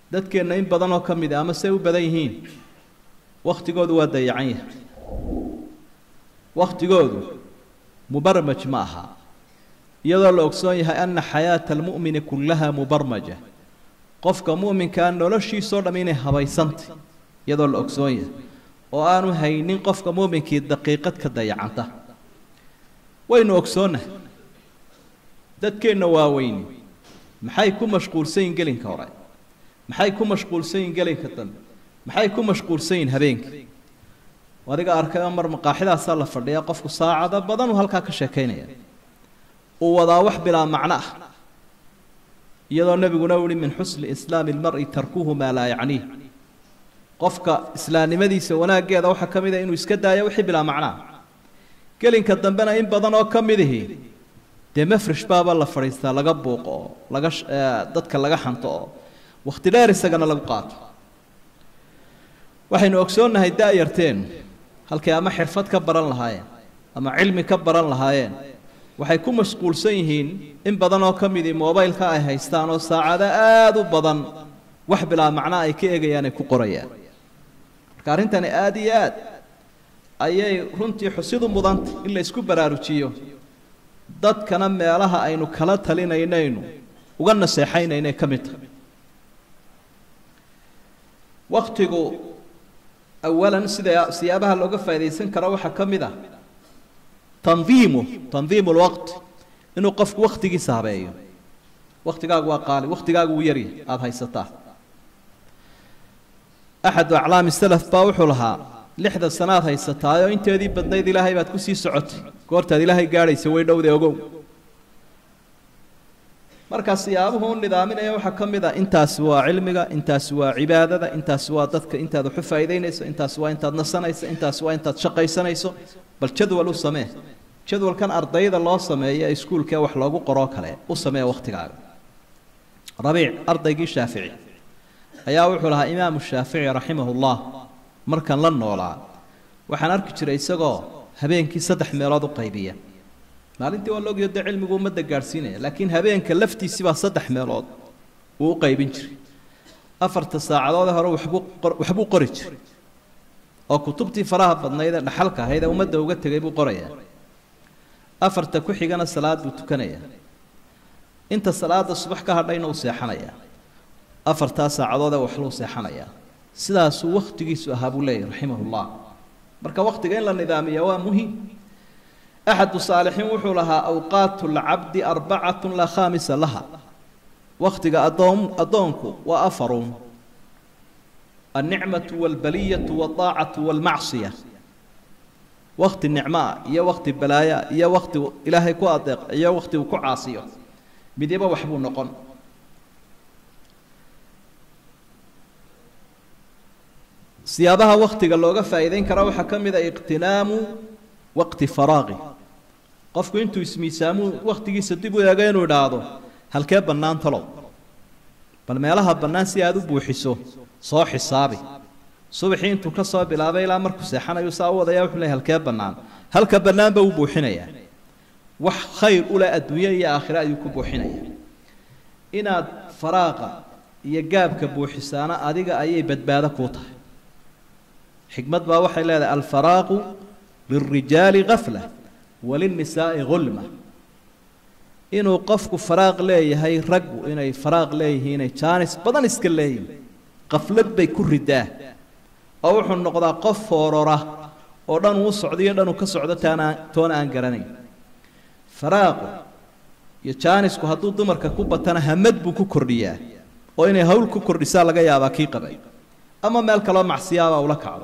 dadkeenna in badan oo ka mid a ama say u badan yihiin wakhtigoodu waa dayacan yahay wakhtigoodu mubarmaj ma aha iyadoo la ogsoon yahay ana xayaata almu'mini kullaha mubarmaja qofka mu'minkaa noloshiisoo dham inay habaysantay iyadoo la ogsoon yahay oo aanu haynin qofka mu'minkii daqiiqad ka dayacanta waynu ogsoonnahay dadkeenna waaweyni maxay ku mashquulsan yihin gelinka hore maxay ku mashquulsan yihin gelinka dambe maxay ku mashquulsan yihin habeenka adiga arkayoo mar maqaaxidaasaa la fadhiyaa qofku saacado badanuu halkaa ka sheekaynaya uu wadaa wax bilaa macno ah iyadoo nebiguna u yihi min xusni islaami lmari tarkuhu maa laa yacniih qofka islaamnimadiisa wanaaggeeda waxaa ka mid a inuu iska daayo wixii bilaa macnaa gelinka dambena in badan oo ka mid ihi dee mafresh baaba la fadhiistaa laga buuqo oo laga dadka laga xanto oo wakhti dheer isagana lagu qaato waxaynu ogsoonnahay da-yarteenu halkay ama xirfad ka baran lahaayeen ama cilmi ka baran lahaayeen waxay ku mashquulsan yihiin in badan oo ka midii mobaylka ay haystaan oo saacado aada u badan wax bilaa macnaa ay ka eegayaan ay ku qorayaan marka arrintani aada iyo aad ayay runtii xusid u mudantay in la isku baraarujiyo dadkana meelaha aynu kala talinaynaynu uga naseexaynaynay ka mid tahay waktigu awalan sida siyaabaha looga faaidaysan karo waxaa ka mid ah tandiimu tandiimu lwaqt inuu qofku wakhtigiisa habeeyo wakhtigaagu waa qaali wakhtigaagu wuu yaryahay aada haysataa axadu aclaami salaf baa wuxuu lahaa lixda sanaad haysataayoo inteedii badnayd ilaahay baad kusii socotay goortaad ilaahay gaadhaysa way dhowde ogow markaa siyaabuhu u nidaaminaya waxaa ka mid ah intaasi waa cilmiga intaasi waa cibaadada intaasi waa dadka intaad waxu faa'iidaynayso intaasi waa intaad nasanayso intaasi waa intaad shaqaysanayso bal jadwal u samee jadwalkan ardayda loo sameeyo ee iskuulkee wax loogu qoroo kale u samee wakhtigaaga rabiic ardaygii shaafici ayaa wuxuu lahaa imaamu shaafici raximahullah markan la noolaa waxaan arki jiray isagoo habeenkii saddex meelood u qaybiya maalintii waa laogyo dee cilmigu ummadda gaadhsiinaya laakiin habeenka laftiisii baa saddex meelood uu u qaybin jiray afarta saacadoodee hore waxbuu waxbuu qori jiray oo kutubtii faraha badnayd ee dhaxalka ahayd ee ummadda uga tegay buu qorayaa afarta ku xigana salaad buu tukanayaa inta salaada subax ka hadhayna uu seexanayaa afartaa saacadoodee waxluu seexanayaa sidaasuu wakhtigiisu ahaa buu leeyahy raximahullah marka wakhtiga in la nidaamiya waa muhiim axadu saalixiin wuxuu lahaa awqaatu lcabdi arbacatun laa khaamisa laha wakhtiga adoon addoonku waa afarun alnicmatu walbaliyatu waldaacatu walmacsiya wakhti nicmaa iyo wakhti balaaya iyo wakhti ilaahay ku adeeq iyo wakhti uu ku caasiyo midiba waxbuu noqon siyaabaha wakhtiga looga faa'iidayn karaa waxaa ka mid a iqtinaamu waqti faraaqi qofku intuu ismiisaamuu wakhtigiisa dib u eego inuu idhaahdo halkee bannaan talow bal meelaha bannaan si aada u buuxiso soo xisaabi subaxii intuu ka soo bilaabay ilaa markuu seexanayu saa u wadaya wuxuu leey halkee bannaan halka bannaanba uu buuxinayaa wax khayr u leh adduunye iyo aakhire ayuu ku buuxinayaa inaad faraaqa iyo gaabka buuxisaana adiga ayay badbaado kuu tahay xikmad baa waxay leedahay alfaraaqu lilrijaali gafla walinnisaa'i hulma inuu qofku faraaq leeyahay raggu inay faraaq leeyihiin inay jaanis badan iska leeyihin qaflad bay ku ridaa oo wuxuu noqdaa qof foorora oo dhan uu socdiyo dhanuu ka socdo taana toona aan garanayn faraaqu iyo jaanisku hadduu dumarka ku batana hamad buu ku kordhiyaa oo inay hawl ku kordhisaa laga yaabaa kii qabay ama meel kaloo macsiyaabaa ula kacdo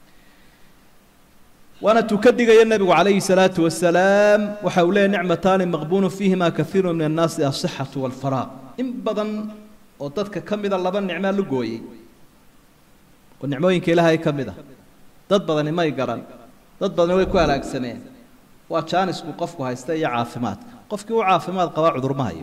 waana tuu ka digaya nebigu calayhi salaatu wasalaam waxa uu leeyahy nicmataani maqbuunu fiihima kaiiru min annaasi asixatu walfaraaq in badan oo dadka ka mida laba nicmaa la gooyey oo nicmooyinka ilaahay ka mid a dad badani may garan dad badani way ku halaagsameen waa jaanisku qofku haysta iyo caafimaadka qofkii u caafimaad qabaa cudurma hayo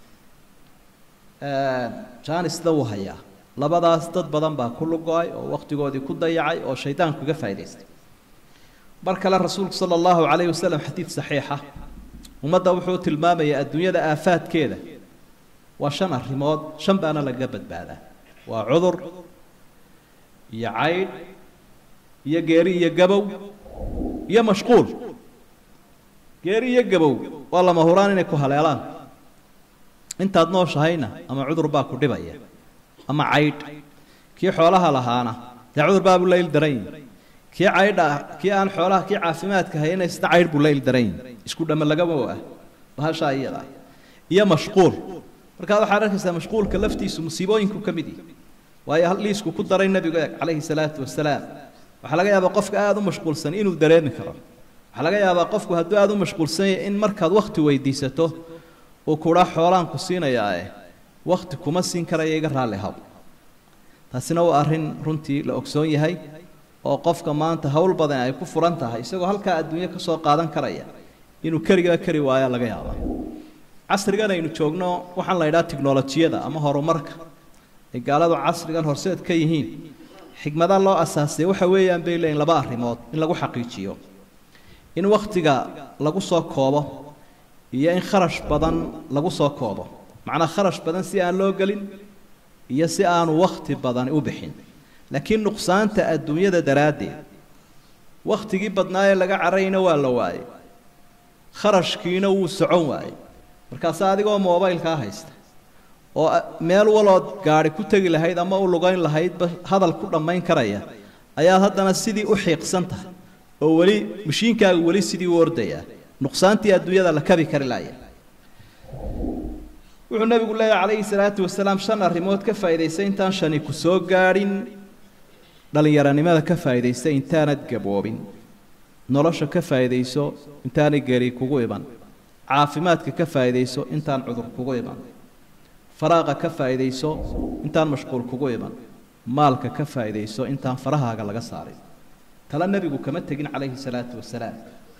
jaanisna wuu hayaa labadaas dad badan baa ku lugo-ay oo wakhtigoodii ku dayacay oo shaydaanku iga faa'idaystay mar kale rasuulku sala allahu calayhi wasalam xadiid saxiixa ummadda wuxuu tilmaamayaa adduunyada aafaadkeeda waa shan arrimood shan baana lagaga badbaadaa waa cudur iyo caydh iyo geeri iyo gabow iyo mashquul geeri iyo gabow waa lama huraan inay ku haleelaan intaad nooshahayna ama cudur baa ku dhibaya ama caydh kii xoolaha lahaana dee cudur baa buu layl daran yihi kii caydha ah kii aan xoolaha kii caafimaadka hayana isna caydh buu layl daran yihi isku dhamme lagama ah bahashaa iyada iyo mashquul markaa waxaad arkaysaa mashquulka laftiisu musiibooyinku ka mid yihi waayo liisku ku daray nebigu eeg calayhi salaatu wasalaam waxaa laga yaabaa qofka aada u mashquulsan inuu dareemi karo waxaa laga yaabaa qofku hadduu aada u mashquulsan yahay in markaad wakhti weydiisato uu kudhaa xoolaan ku siinayaae wakhti kuma siin karaya iga raalli haw taasina waa arrin runtii la ogsoon yahay oo qofka maanta howl badan ay ku furan tahay isagoo halkaa adduunyo ka soo qaadan karaya inuu keligaa kari waayaa laga yaabaa casrigan aynu joogno waxaan la yidhaha tiknolojiyada ama horumarka ay gaaladu casrigan horseed ka yihiin xikmada loo asaasay waxa weeyaan bay leeyihin laba arrimood in lagu xaqiijiyo in wakhtiga lagu soo koobo iyo in kharash badan lagu soo koobo macnaa kharash badan si aan loo gelin iyo si aanu wakhti badani u bixin laakiin nuqsaanta adduunyada daraaddeed wakhtigii badnaa ee laga carayna waa la waayey kharashkiina wuu socon waayey markaase adigoo mobaylkaa haysta oo meel walood gaadhi ku tegi lahayd ama u lugayn lahaydba hadal ku dhammayn karaya ayaad haddana sidii u xiiqsan tahay oo weli mashiinkaagu weli sidii u ordayaa nuqsaantii adduunyada la kabi kari laaya wuxuu nabigu leeyahy calayhi salaatu wasalaam shan arrimood ka faa'idaysay intaan shani ku soo gaadhin dhallinyaranimada ka faa'iidaysa intaanad gaboobin nolosha ka faa'iidayso intaanay geri kugu iban caafimaadka ka faa'iidayso intaan cudur kugu iban faraaqa ka faa'iidayso intaan mashquul kugu iban maalka ka faa'iidayso intaan farahaaga laga saarin tala nebigu kama tegin calayhi salaatu wasalaam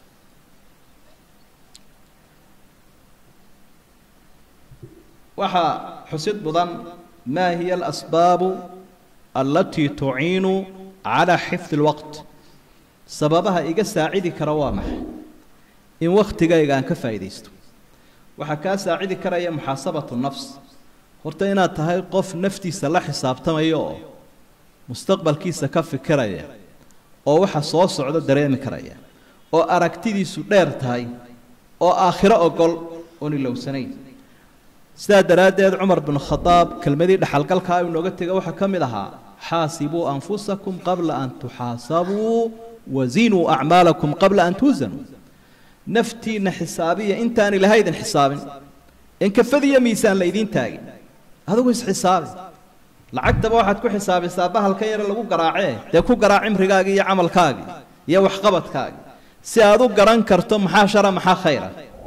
waxaa xusid mudan maa hiya alasbaabu allatii tuciinu calaa xifdi lwaqt sababaha iga saacidi kara waa maxay in wakhtigayga aan ka faa'iidaysto waxaa kaa saacidi karaya muxaasabatu nafs horta inaad tahay qof naftiisa la xisaabtamaya oo mustaqbalkiisa ka fikiraya oo waxa soo socda dareemi karaya oo aragtidiisu dheer tahay oo aakhiro ogol oon ilowsanayn sidaa daraaddeed cumar bin khadaab kelmadii dhexalgalkaa inooga tega waxaa ka mid ahaa xaasibuu anfusakum qabla an tuxaasabuu wazinuu acmaalakum qabla an tuusanuu naftiinna xisaabiya intaan ilahay idin xisaabin in kafadiyo miisaan la idiin taagin adigu isxisaabi lacagtaba waxaad ku xisaabisaa bahalka yare lagu garaacee dee ku garaac cimrigaagii iyo camalkaagii iyo waxqabadkaagii si aad u garan karto maxaa shara maxaa khayra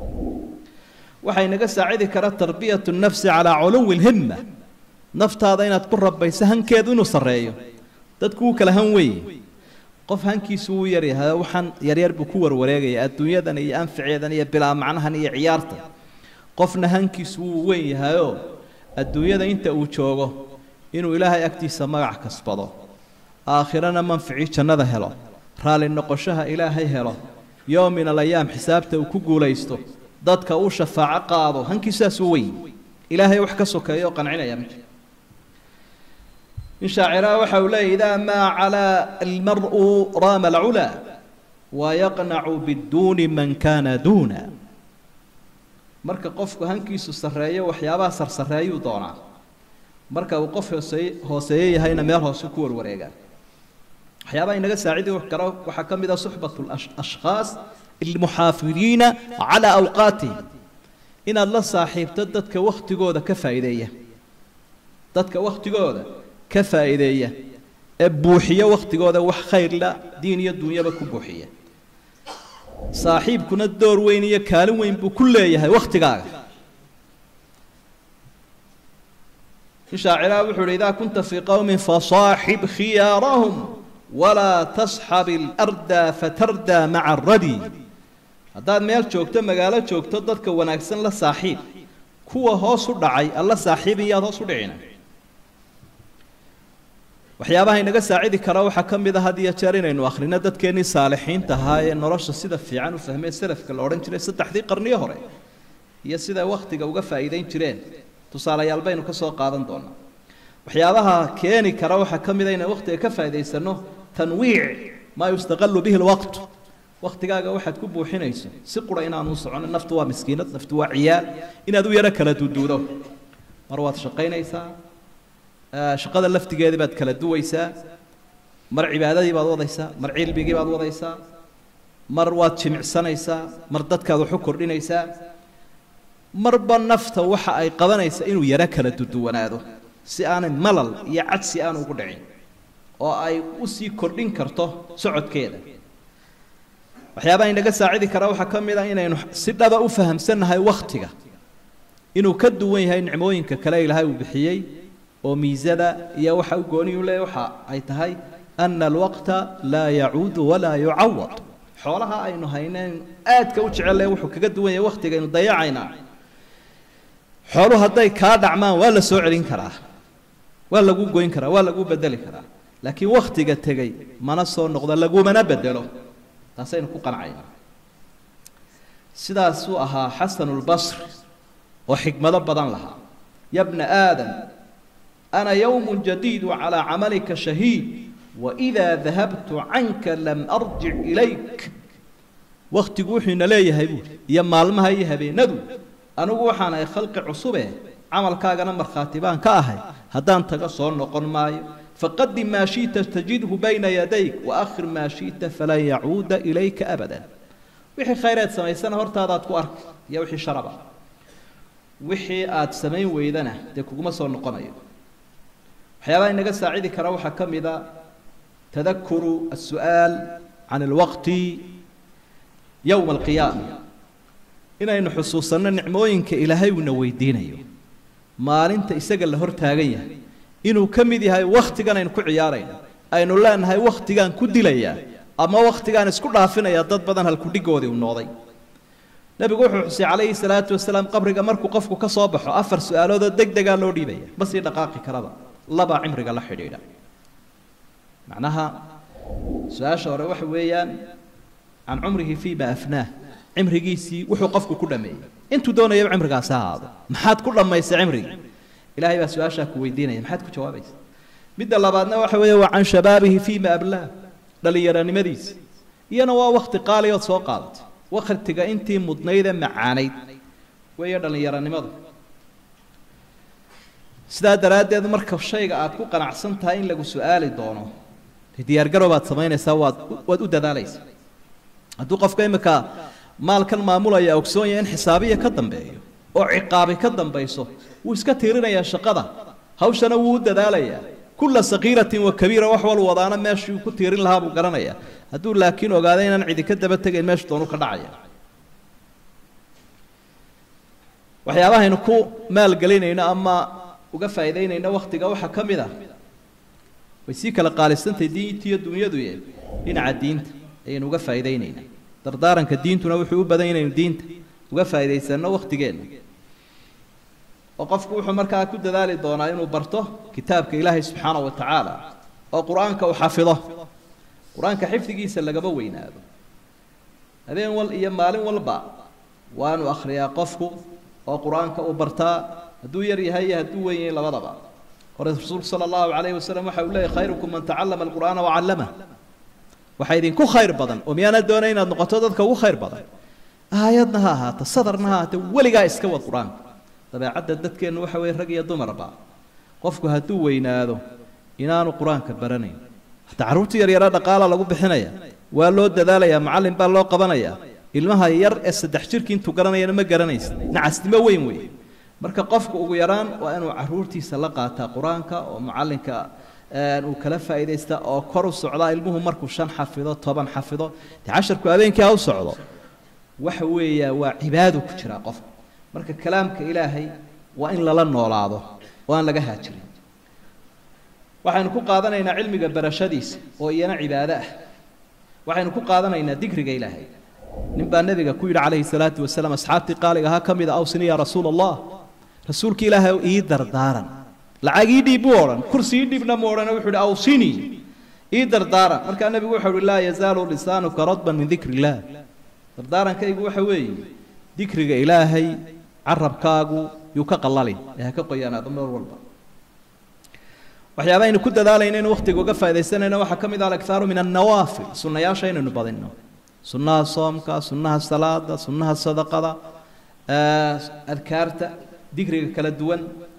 waxay naga saacidi kara tarbiyatu nafsi calaa culuwi lhimma naftaada inaad ku rabayso hankeedu inuu sarreeyo dadku wuu kala han weeye qof hankiisu wuu yaryahay waxaan yaryar buu ku warwareegaya adduunyadan iyo anficeedan iyo bilaa macnahan iyo ciyaarta qofna hankiisu wuu weyn yahayoo adduunyada inta uu joogo inuu ilaahay agtiisa magac kasbado aakhirana manficii jannada helo raalli noqoshaha ilaahay helo yoom min alayaam xisaabta uu ku guulaysto dadka uu shafaaco qaado hankiisaasuu weyn ilaahay wax ka sokeeya oo qancinaya ma jiro in shaaciraha waxa uu leeyahy idaa maa calaa almar'u raama alculaa wayaqnacu biduuni man kaana duuna marka qofku hankiisu sarreeyo waxyaabaha sarsareeyuu doonaa marka uu qof hooseye hooseeye yahayna meel hoose ku warwareegaa waxyaabaha inaga saacidi karo waxaa ka mid ah suxbat ashkhaas almuxaafidiina calaa awqaatihim inaad la saaxiibto dadka wakhtigooda ka faa'iideeya dadka wakhtigooda ka faa'iideeya ee buuxiya wakhtigooda wax khayrla diin iyo dunyaba ku buuxiya saaxiibkuna door weyn iyo kaalin weyn buu ku leeyahay wakhtigaaga in shaaciraha wuxuu uhi idaa kunta fii qowmin fasaaxib khiyaarahum walaa tasxab ilarda fatardaa maca aradi haddaad meel joogto magaalo joogto dadka wanaagsan la saaxiib kuwa hoos u dhacay alla saaxiibin yaad hoos u dhicina waxyaabaha inaga saacidi kara waxaa ka mid a had iyo jeer inaynu akhrino dadkeennii saalixiinta ahaa ee nolosha sida fiican u fahmee salafka la odhan jiray saddexdii qarniyo hore iyo siday wakhtiga uga faa'iidayn jireen tusaalayaal baynu ka soo qaadan doonaa waxyaabaha keeni kara waxaa ka mid a inaan waktiga ka faa'idaysano tanwiic maa yustaqalu bihi lwaqt waktigaaga waxaad ku buuxinayso si qura inaanu soconin naftu waa miskiinad naftu waa ciyaal inaad u yaro kala duduudo mar waad shaqaynaysaa shaqada laftigeedii baad kala duwaysaa mar cibaadadii baad wadaysaa mar cilmigii baad wadaysaa mar waad jimicsanaysaa mar dadkaad waxu kordhinaysaa marba nafta waxa ay qabanaysa inuu yaro kala duduwanaado si aanay malal iyo cadsi aan ugu dhicin oo ay usii kordhin karto socodkeeda waxyaabaha inaga saacidi karaa waxaa ka mid a inaynu si dhaba u fahamsannahay wakhtiga inuu ka duwan yahay nicmooyinka kale ilaahay uu bixiyey oo miisada iyo waxa u gooniyu leeyahy waxa ay tahay ana alwaqta laa yacuudu walaa yucawad xoolaha aynu hayneen aadka u jecelle wuxuu kaga duwan yahay wakhtigaynu dayacaynaa xooluhu hadday kaa dhacmaan waa la soo celin karaa waa lagu goyn karaa waa lagu bedeli karaa laakiin wakhtiga tegey mana soo noqdo lagumana bedelo taasaynu ku qancaynaa sidaasuu ahaa xasanulbasri oo xikmado badan lahaa ya bna aadam ana yowmu jadiidu calaa camalika shahiid waidaa dahabtu canka lam arjic ilayk wakhtigu wuxuuna leeyahay buuri iyo maalmaha iyo habeenadu anigu waxaan ahay khalqi cusube camalkaagana markhaati baan ka ahay haddaan taga soo noqon maayo faqadim maa shiئta tajidhu bayna yadayk waakhir maa shiئta falan yacuuda ilayka abada wixii khayreed samaysana hortaadaad ku arki iyo wixii sharaba wixii aad samayn weydana dee kuguma soo noqonayo waxyaabaha inaga saacidi kara waxaa ka mid a tadakuru الsu'aal can اlwaqti yowma alqiyaama inaynu xusuusanno nicmooyinka ilaahay uuna weydiinayo maalinta isaga la hor taagan yahay inuu ka mid yahay wakhtigan aynu ku ciyaarayno aynu leenahay wakhtigaan ku dilayaa ama wakhtigaan isku dhaafinayaa dad badan halkudhigoodii u nooday nebigu wuxuu xusay calayhi salaatu wasalaam qabriga markuu qofku ka soo baxo afar su-aaloodoo deg degaa loo dhiibaya ma sii dhaqaaqi karaba labaa cimriga la xidhiidha macnaha su-aasha hore waxa weeyaan can cumrihi fii ma afnaah cimrigiisii wuxuu qofku ku dhameeyey intuu doonayaba cimrigaasi ha ahaado maxaad ku dhammaysay cimrigii ilahay baa su-aashaa ku weydiinaya maxaad ku jawaabaysa midda labaadna waxa weeye waa can shabaabihi fii ma ablaah dhallinyaranimadiisi iyana waa wakti qaaliyood soo qaadatay wakhtiga intii mudnaydee macaanayd weeye dhallinyaranimadu sidaa daraaddeed marka shayga aad ku qanacsan tahay in lagu su-aali doono diyaargarow baad samaynaysaa waad waad u dadaalaysaa hadduu qofka imika maalkan maamulaya ogsoon yahay in xisaabiya ka dambeeyo oo ciqaabi ka dambayso wuu iska tiirinayaa shaqada hawshana wuu u dadaalayaa kulla sakiiratin wa kabiira wax wal wadaana meeshuu ku tiirin lahaa buu garanayaa hadduu laakiin ogaado inaan cidi ka daba tegayn meeshu doonu ka dhacaya waxyaabahaynu ku maalgelinayno ama uga faa'iidaynayno wakhtiga waxaa ka mid ah way sii kala qaalisantahay diintiiyo dunyaduye dhinaca diinta ayaynu uga faa'iidaynaynaa dardaaranka diintuna wuxuu u badan inaynu diinta uga faa'iidaysanno wakhtigeenna oo qofku wuxuu markaa ku dadaali doonaa inuu barto kitaabka ilaahay subxaana wa tacaala oo qur-aanka uu xafido qur-aanka xifdigiisa lagama weynaado habeen wal iyo maalin walba waanu akhriyaa qofku oo qur-aanka uu bartaa hadduu yar yahay iyo hadduu weyn yahay labadaba hore rasuulku sala allahu calayhi wasalam waxa uu leeyahy khayrukum man tacallama alqur'aana wacallamah waxaa idinku khayr badan oo miyaana doonay inaad noqoto dadka ugu khayr badan aayadna ha ahaato sadarna ha ahaatee weligaa iska wad qur-aanka dabeecadda dadkeennu waxa weeye rag iyo dumarba qofku hadduu weynaado inaanu qur-aanka baranayn hataa carruurta yaryara dhaqaala lagu bixinaya waa loo dadaalayaa macallin baa loo qabanayaa ilmaha yar ee saddex jirkii intuu garanayana ma garanaysa nacasnimo weyn wey marka qofku ugu yaraan waa inuu caruurtiisa la qaataa qur-aanka oo macallinka uu kala faa'iidaysta oo kor u socdaa ilmuhu markuu shan xafido toban xafido dee casharku habeenkii ha u socdo waxa weeya waa cibaado ku jiraa qofka marka kalaamka ilaahay waa in lala noolaado oo aan laga haajirin waxaynu ku qaadanaynaa cilmiga barashadiisa oo iyana cibaado ah waxaynu ku qaadanaynaa dikriga ilaahay nin baa nebiga ku yidhi calayhi salaatu wasalaam asxaabtii qaaliga ahaa ka mid a awsini yaa rasuula allah rasuulka ilaahay ii dardaaran lacag ii dhiib buu odhan kursi ii dhiibna mu odhan wuxuu ihi awsinii ii dardaaran markaa nebigu wuxuu uhi laa yazaalu lisaanuka radban min dikri illaah dardaarankaygu waxa weeye dikriga ilaahay carabkaagu yuu ka qallalin ee ha ka qoyaanaado mar walba waxyaaba aynu ku dadaalayna inu waqtiga uga faa'idaysanayno waxaa ka mid ah alakhaaru min annawaafil sunnayaasha inaynu badinno sunnaha soomka sunnaha salaada sunnaha sadaqada adkaarta digriga kala duwan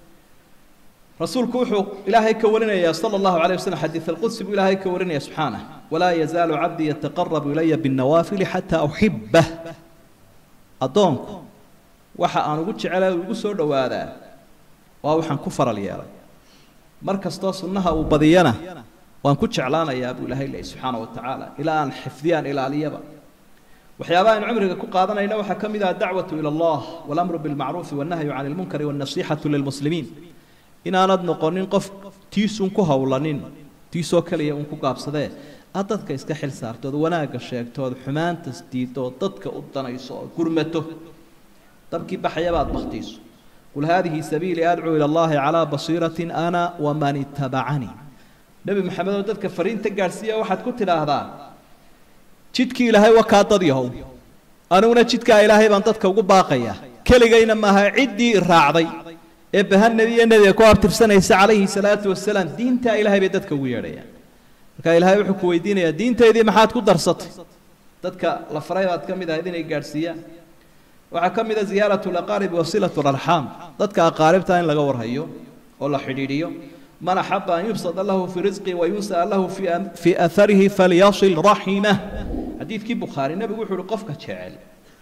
rasuulku wuxuu ilaahay ka warinayaa sala allahu calayh wasllam xadiid alqudsi buu ilaahay ka warinaya subxaanah walaa yazaalu cabdii yataqarabu ilaya binnawaafili xataa uxibah addoonku waxa aan ugu jecela ugu soo dhowaadaa waa waxaan ku faral yeelay mar kastoo sunnaha uu badiyana waan ku jeclaanayaa buu ilaahay leeyay subxaana wa tacaala ilaa aan xifdiyaan ilaaliyaba waxyaabaha aynu cumriga ku qaadanayna waxaa ka mid ah dacwatu ila allah walamru bilmacruufi wannahyu cani lmunkari wannasiixatu lilmuslimiin inaanad noqonin qof tiisun ku howlanin tiisoo keliya uun ku gaabsadee aad dadka iska xil saartood wanaagga sheegtood xumaantas diidood dadka u danayso oo gurmato dabkii baxayabaad baktiiso qul haadihi sabiilii adcuu ila allahi calaa basiiratin ana waman itabacanii nebi maxamed oo dadka fariinta gaadhsiiya waxaad ku tidhaahdaa jidkii ilaahay waa kaa dad yahow aniguna jidkaa ilaahay baan dadka ugu baaqayaa keligayna maaha ciddii raacday ee bahan nebiye nebiga ku abtirsanaysa calayhi salaatu wasalaam diintaa ilaahay bay dadka ugu yeedhayaan marka ilaahay wuxuu ku weydiinayaa diintaydii maxaad ku darsatay dadka la faray baad ka mid ahayd inay gaadhsiiyaan waxaa ka mid a ziyaaratu laqaaribi wasilatu larxaam dadka aqaaribta in laga warhayo oo la xidhiidhiyo man axaba an yubsada lahu fii risqi wayunsaa lahu fii atharihi falyasil raximah xadiidkii bukhaari nebigu wuxuu uhi qofka jecel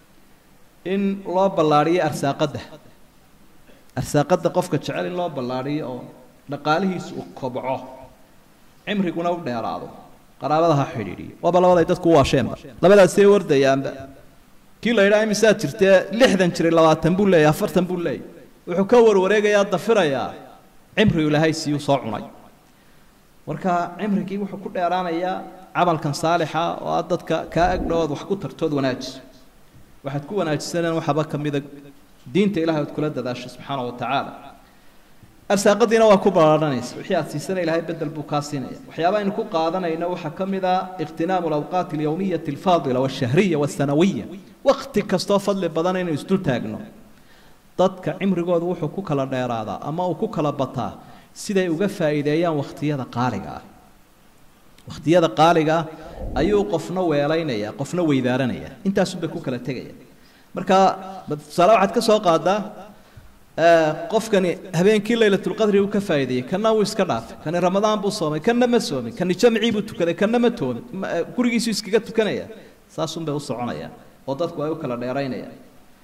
in loo ballaadhiyo arsaaqadda arsaaqadda qofka jecel in loo ballaadhiyo oo dhaqaalihiisu uu kobco cimriguna u dheeraado qaraabada ha xidhiidhiyo waaba labaday dadku u waasheenba labadaasee wardayaanba kii la yidhaha imisaad jirtee lixdan jiray labaatan buu leeyahy afartan buu leeyahy wuxuu ka warwareegayaa dafirayaa cimrigu ilaahay siiyuu soo cunay marka cimrigii wuxuu ku dheeraanayaa camalkan saalixa oo aad dadka kaa agdhowood wax ku tartood wanaajiso waxaad ku wanaajisaneen waxaba ka mida diinta ilahay ood kula dadaasho subxaana wa tacaala arsaaqadiina waa ku ballaadhanaysa wixii aad siisana ilaahay bedel buu kaa siinaya waxyaaba aynu ku qaadanayno waxaa ka mid ah ikhtinaamu alawqaati alyowmiyati alfaadila walshahriya walsanawiya waqti kastoo fadli badan inaynu isdul taagno dadka cimrigooda wuxuu ku kala dheeraadaa ama uu ku kala bataa siday uga faa'iideeyaan wakhtiyada qaaliga ah wakhtiyada qaaliga ah ayuu qofna weelaynaya qofna weydaaranaya intaasunbay ku kala tegaya marka tusaale waxaad ka soo qaadaa qofkani habeenkii laylatulqadri uu ka faa'iideeyey kanna wuu iska dhaafay kani ramadaan buu soomay kanna ma soomin kani jamcii buu tukaday kanna ma toomin gurigiisu iskaga tukanaya saasunbay u soconayaan oo dadku ay u kala dheeraynayaan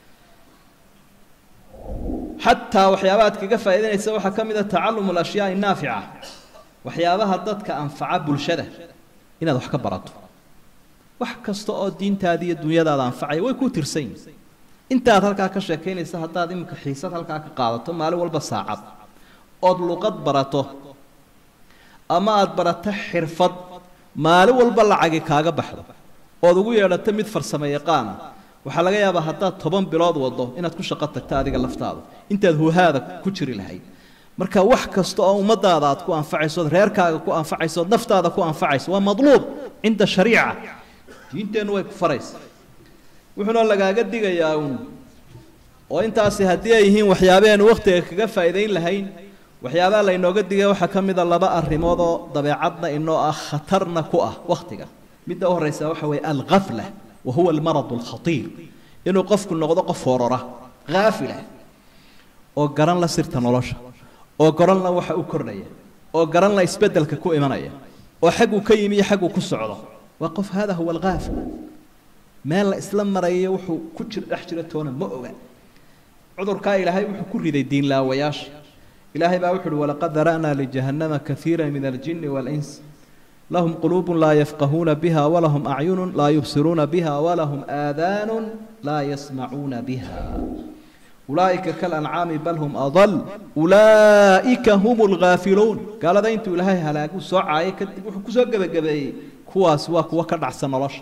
xataa waxyaabaha aad kaga faa'iidanaysa waxaa ka mid a tacalumu alashyaai naafica waxyaabaha dadka anfaca bulshada inaad wax ka barato wax kasta oo diintaada iyo dunyadaada anfacaya way ku tirsan yihin intaad halkaa ka sheekaynaysa haddaad iminka xiisad halkaa ka qaadato maalin walba saacad ood luqad barato ama aada barato xirfad maalin walba lacagi kaaga baxdo ood ugu yeedhato mid farsamo yaqaana waxaa laga yaabaa haddaad toban bilood wado inaad ku shaqo tagto adiga laftaada intaad huhaada ku jiri lahayd marka wax kasta oo ummadaada aad ku anfacayso ood reerkaaga ku anfacayso ood naftaada ku anfacayso waa madluub cinda shariica diinteennu way ku faraysa wuxuuna lagaaga digayaa uun oo intaasi haddii ay yihiin waxyaabaheenu wakhtiga kaga faa'iidayn lahayn waxyaabaha laynooga digaya waxaa ka mid a laba arrimood oo dabeecadna inoo ah khatarna ku ah wakhtiga midda u horraysa waxa weeye alghafla wa huwa almarad alkhatiir inuu qofku noqdo qof horora haafilah oo garan la sirta nolosha oo garan la waxa u kordhaya oo garan la isbeddelka ku imanaya oo xagguu ka yimi iyo xagguu ku socdo waa qof hada huwa alghaafil meel la isla marayo wuxuu ku jir dhex jira toona ma oga cudurkaa ilaahay wuxuu ku riday diinlaawayaasha ilaahay baa wuxu uhi walaqad dara'naa lijahannama kaiira min aljini waاlins lahum quluub laa yafqahuuna biha walahum acyunu laa yubsiruuna biha walahum aadaanu laa yasmacuuna biha ulaa'ika kalancaami bal hum adal ulaa'ika hum lghaafiluun gaalada intuu ilaahay halaagu soo caayay kadib wuxuu kusoo gebagabeeyey kuwaas waa kuwa ka dhacsan nolosha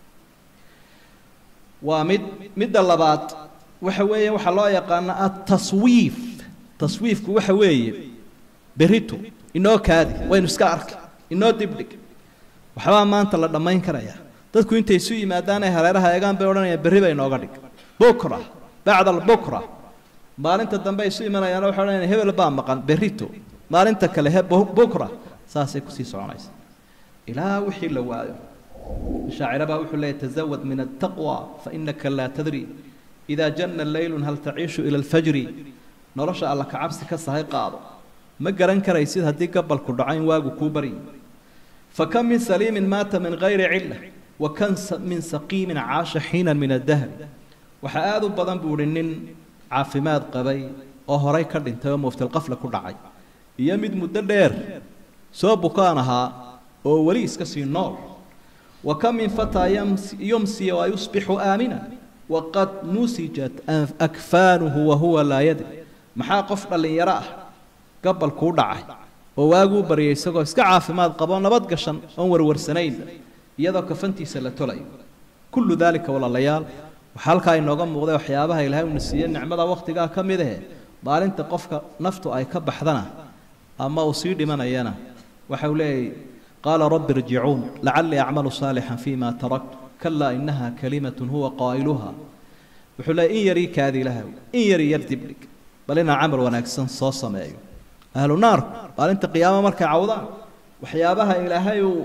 waa mid midda labaad waxa weeye waxaa loo yaqaana ataswiif taswiifku waxa weeye berito inoo kaadi waynu iska arki inoo dibdhig waxbaa maanta la dhammayn karaya dadku intay isu yimaadaan ay hareeraha eegaan bay odhanayaan berri bay inooga dhig bukra bacda albukra maalinta dambe ay isu imanayaan waxay odhanayaan hebel baa maqan berrito maalinta kale he bukra saasay kusii soconaysa ilaa wixii la waayo shaacira baa wuxuu leeyahy tazawad min altaqwa fainaka laa tadri idaa janna leylun hal taciishu ila alfajri nolosha alla ka cabsi ka sahay qaado ma garan karaysid haddii gabalku dhaco in waagu kuu baryi fakam min saliimin maata min gayri cilla wa kan min saqiimin caasha xiinan min addahri waxaa aada u badan buu ihi nin caafimaad qabay oo horay ka dhintay oo muftilqafla ku dhacay iyo mid muddo dheer soo bukaan ahaa oo weli iska sii nool wa kam min fataa yumsi wa yusbixu aamina waqad nusijat akfaanuhu wahuwa laa yadri maxaa qof dhallinyaro ah gabalkuu dhacay oo waaguu baryay isagoo iska caafimaad qabo nabad gashan oon warwarsanayn iyadoo kafantiisa la tolayo kullu daalika walaalayaal waxaa halkaa inooga muuqday waxyaabaha ilaahay uuna siiye nicmada wakhtigaa ka mid ahe maalinta qofka naftu ay ka baxdana ama uu sii dhimanayana waxa uu leeyahy qaala rabbi irjicuun lacallii acmalu saalixan fima taraktu kalaa inaha kalimatun huwa qaa'iluha wuxuu leeyay in yarii kaadi ilahaw in yari yar dibdhig bal inaan camal wanaagsan soo sameeyo ahlu naarku maalinta qiyaama markay cawdaan waxyaabaha ilaahay uu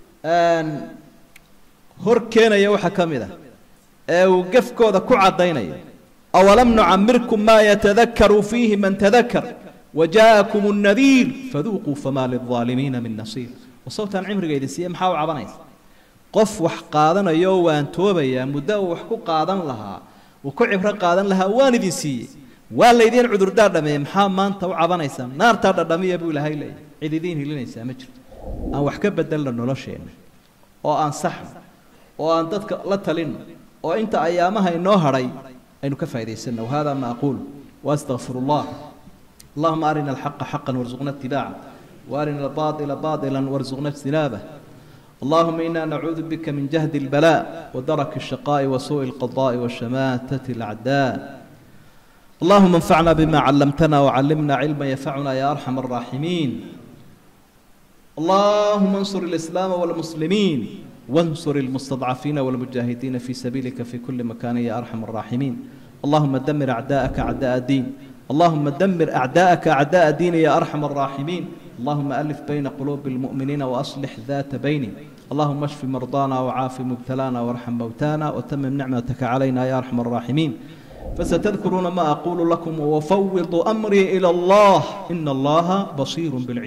hor keenaya waxaa ka mid ah ee uu gefkooda ku caddaynaya awalam nucamirkum maa yatadakaru fiihi man tadakar wajaakum الnadiir faduuquu famaa lilظaalimiina min nasiir wasawtaan cimriga idin siiye maxaa u cabanaysa qof wax qaadanaya oo waan toobayaa muddo uu wax ku qaadan lahaa uu ku cibro qaadan lahaa waan idin siiyey waa laydiin cudurdaa dhameeye maxaa maanta u cabanaysaa naartaa dhadhamiya buu ilaahay leeyahy cid idiin hilinaysaa ma jirto aan wax ka bedelno nolosheenna oo aan saxno oo aan dadka la talinno oo inta ayaamaha inoo hadhay aynu ka faa'idaysano wahada ma aquulu waastaqfiru allah allahuma arina alxaqa xaqan warzuqna itibaaca وارنا الباطل باطلا وارزقنا اجتنابه اللهم إنا نعوذ بك من جهد البلاء ودرك الشقاء وسوء القضاء وشماتة الأعداء اللهم انفعنا بما علمتنا وعلمنا علما ينفعنا يا أرحم الراحمين اللهم انصر الإسلام والمسلمين وانصر المستضعفين والمجاهدين في سبيلك في كل مكان يا أرحم الراحمين اللهم دمر أعداءك أعداء الدين اللهم دمر أعداءك أعداء الدين يا أرحم الراحمين اللهم ألف بين قلوب المؤمنين وأصلح ذات بينهم اللهم اشف مرضانا وعاف مبتلانا وارحم موتانا وتمم نعمتك علينا يا أرحم الراحمين فستذكرون ما أقول لكم وفوض أمري إلى الله إن الله بصير بالعباد